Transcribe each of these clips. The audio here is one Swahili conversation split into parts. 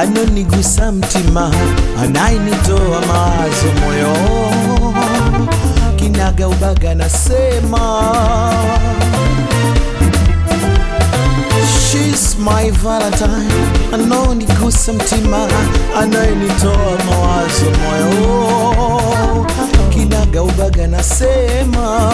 anonigusa mtima, anayenitoa mawazo moyo, kinaga ubaga nasema She's my valentine, anonigusa mtima, anayenitoa mawazo moyo, kinaga ubaga nasema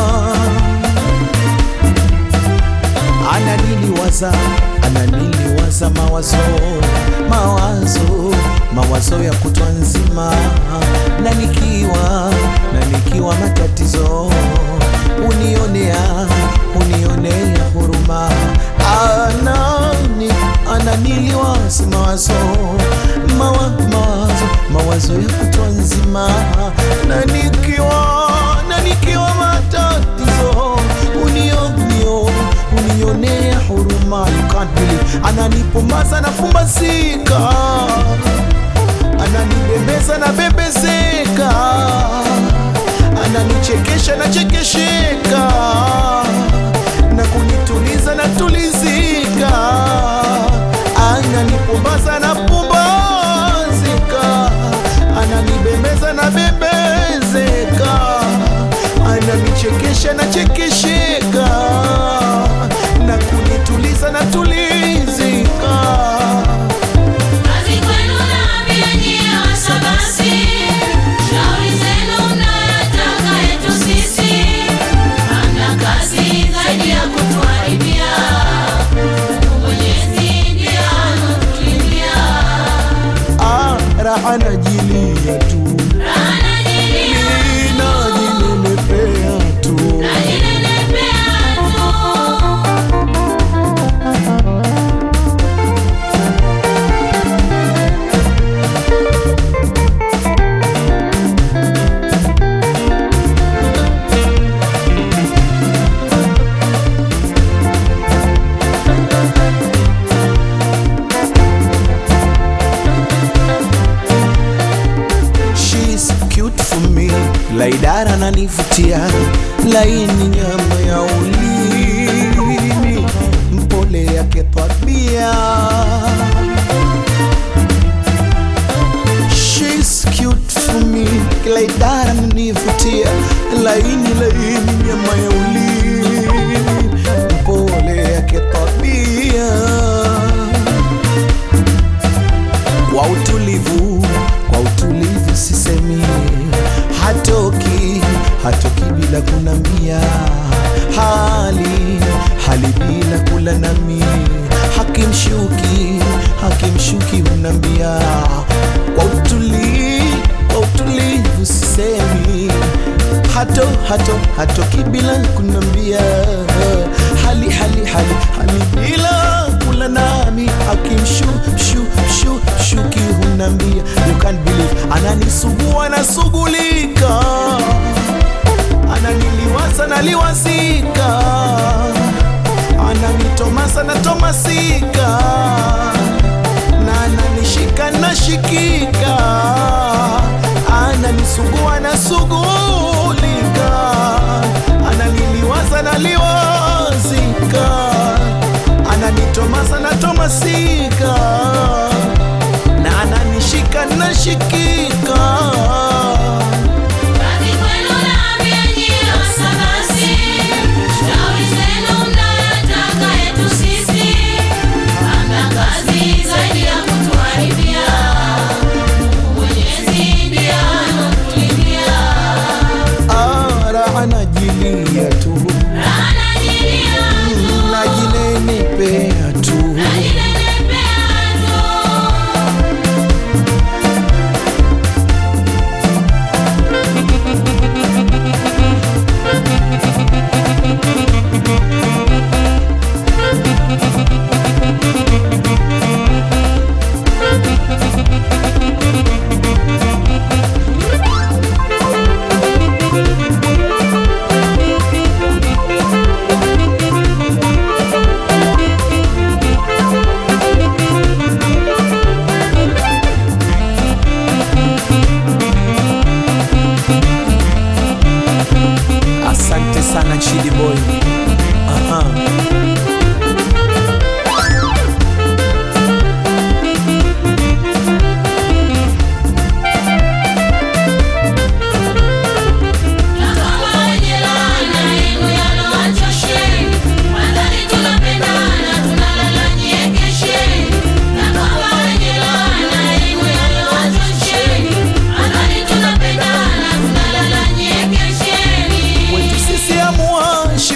ananiliwaza ananiliwaza mawazo mawazo mawazo ya kutwa nzima na nikiwa na nikiwa matatizo unionea unionea huruma anani ananiliwaza mawazo mawa, mawazo mawazo ya kutwa nzima na nikiwa na nikiwa matatizo unionio unionea huruma you can't believe ananipomaza nafumbasika ananibembeza na bembezeka ananichekesha na chekesheka na kunituliza na tulizika ananipumbaza na pumbazika ananibembeza na bembezeka ananichekesha na chekesheka na kunituliza na tulizika Kazi kwenu naambia nyie wasabasi, shauri zenu mnayotaka yetu sisi. Hamna kazi zaidi ya kutuharibia, Mungu Mwenyezi ndiye anatulindia. ah, raha najilia tu Raha najilia, najinenepea tu najinenepea tu. She's cute for me, laidara nanivutia, laini nyama ya ulimi, mpole yake tabia. She's cute for me, laidara nanivutia, laini laini nyama ya ulimi, mpole yake tabia kwa utulivu, kwa utulivu sisemi, hatoki hatoki bila kunambia, hali hali bila kula nami, hakimshuki hakimshuki hunambia, kwa utulivu, kwa utulivu sisemi, hato hato hatoki bila kunambia, hali hali hali hali bila kula nami akimshu shu shu shuki hunambia you can't believe ananisugua nasugulika ananiliwaza naliwazika ananitomasa natomasika na ananishika nashikika ananisugua nasugulika ananiliwaza naliwazika ananitomasa natomasika na ananishika nashikika Kazi kwenu naambia nyie wasabasi, shauri zenu mnayotaka yetu sisi. Hamna kazi zaidi ya kutuharibia, Mungu Mwenyezi ndiye anatulindia. Ah, raha najilia tu Raha najilia tu, najinenepea tu najinenepea tu. asante sana chidi boy Aha.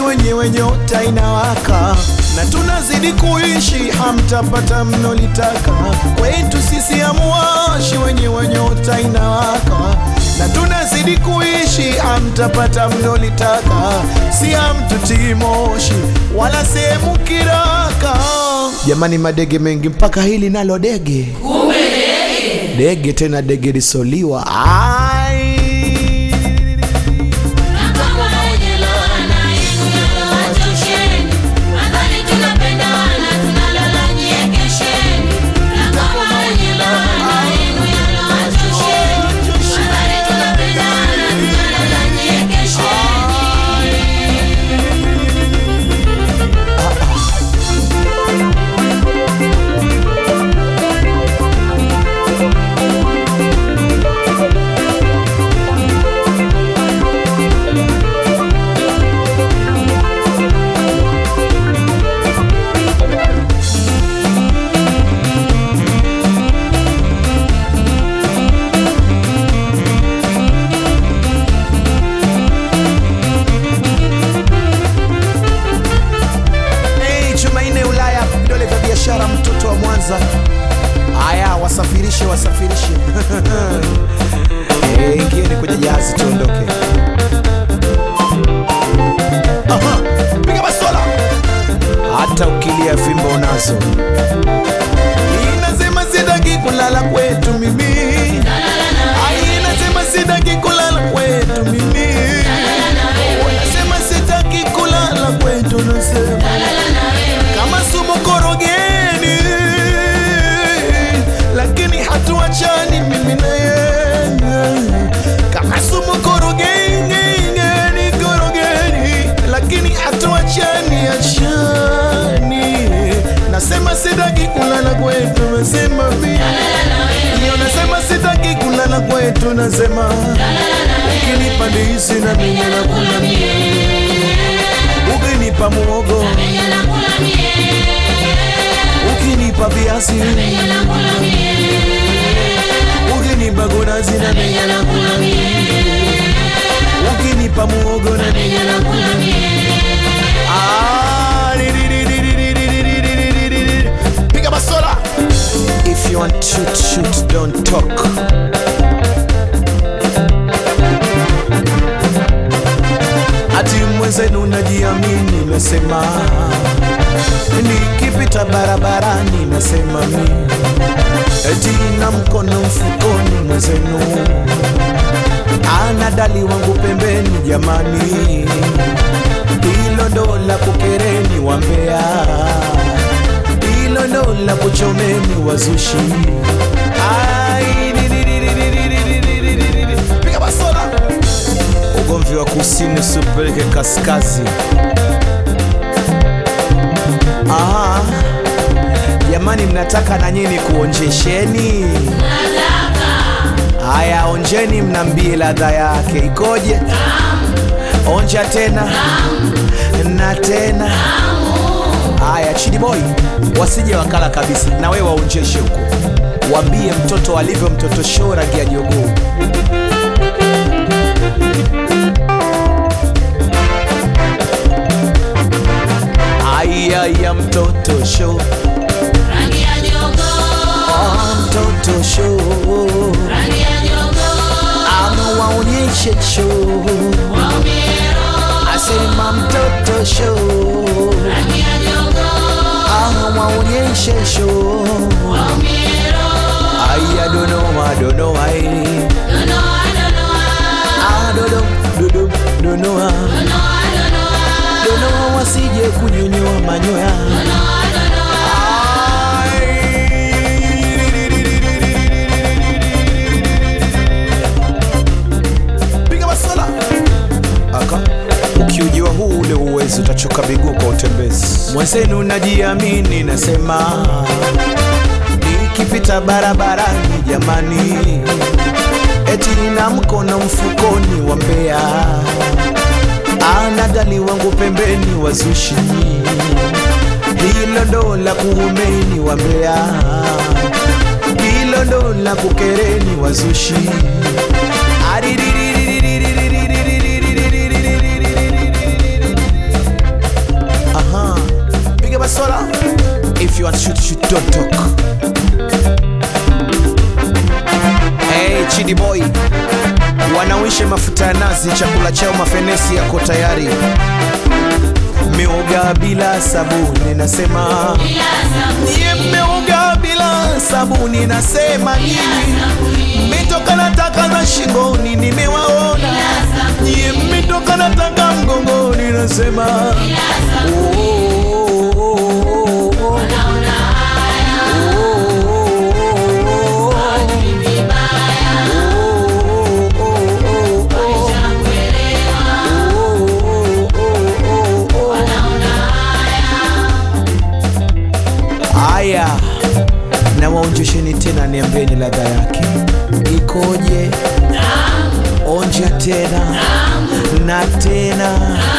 wenyewe nyota inawaka na tunazidi kuishi, hamtapata mnolitaka. Kwetu sisi amuwashi, wenyewe nyota inawaka na tunazidi kuishi, hamtapata mnolitaka. Si hamtutii moshi wala sehemu kiraka. Jamani, madege mengi mpaka hili nalo dege, dege tena dege lisoliwa ai Na kama wenye laana yenu yalowachosheni, nadhani tunapendana, tunalala nyie kesheni. Na kama wenye laana yenu yalowachosheni, nadhani tunapendana, tunalala nyie kesheni. Hey, Jumanne Ulaya, vidole vya biashara, mtoto wa Mwanza. Haya, wasafirishe wasafirishe. hey, ingieni kwenye jahazi tuondoke. Aha, piga basola. Hata ukilia fimbo unazo. Inasema sitaki kulala kwetu mimi. Ai, inasema sitaki kulala kwetu mimi. Wanasema sitaki kulala kwetu, nasema kama sumu korogeni, lakini hatuachani mimi na yeye. Kama sumu korogeni, korogeni, lakini hatuachani, achani. Nasema sitaki kulala kwetu, nasema mimi Iyo nasema sitaki kulala kwetu, nasema ukinipa ndizi na mimi nakula mie, ukinipa muogo, ukinipa viazi, ukinipa gunazi na mimi nakula mie, ukinipa muogo na mimi nakula mie. Ah, di- di- di- di- di- di- di- di- di- di- di- di- di. Piga basola. If you want shoot, shoot, don't talk. Ati mwenzenu najiamini, nasema nikipita barabarani, nasema mi eti na mkono mfukoni, mwenzenu ana dali wangu pembeni, jamani, hilo ndo la kukereni wambea hilo ndo la kuchomeni wazushi. Ai, di- di- di- di- di- di- di- di- di- di- di- di. Piga basola. Ugomvi wa kusini usipeleke kaskazi. Aha. Jamani, mnataka na nyinyi kuonjesheni? Haya, onjeni, mnambie ladha yake ikoje? Onja tena na tena. Haya, Chidi Boy, wasije wakala kabisa, na wewe waonjeshe huko, waambie mtoto alivyo mtoto show rangi ya jogoo. Aya ya mtoto show, Rangi ya jogoo, ah, mtoto show, rangi ya jogoo, ama waonyeshe show, waumiro, asema mtoto show, rangi ya jogoo, ama waonyeshe show. waumiro, Aya donoa donoa eh. donoa, donoa, Ah, dodo dodo donoa donoa, donoa, donoa wasije kunyonyoa manyoya donoa, donoa. Piga basola. Aka ukiujiwa huu ule uwezi utachoka miguu kwa utembezi. Mwenzenu najiamini, nasema nikipita barabarani, jamani, eti na mkono mfukoni wa mbea, ana dali wangu pembeni, wazushi hilo ndo la kuumeni wa mbea, hilo ndo la kukereni wazushi basi chakula chao mafenesi yako tayari meoga bila sabuni nasema niye mmeoga bila sabuni nasema nyinyi mmetoka na taka za shingoni nimewaona niye mmetoka na taka mgongoni nasema oh, oh, oh, oh, oh. Haya, na waonjesheni tena, niambieni ladha yake ikoje? Onja tena na tena.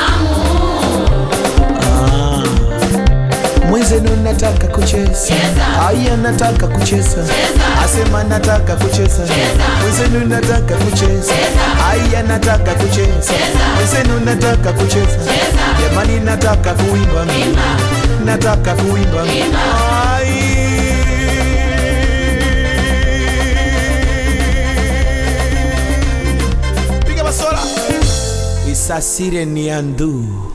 Ah. Mwenzenu nataka kucheza, aya, nataka kucheza, asema nataka kucheza, mwenzenu nataka kucheza, aya, nataka kucheza, mwenzenu nataka kucheza, jamani, nataka kuimba mimi, nataka kuimba mimi. Ai. Piga basola isasire ni andu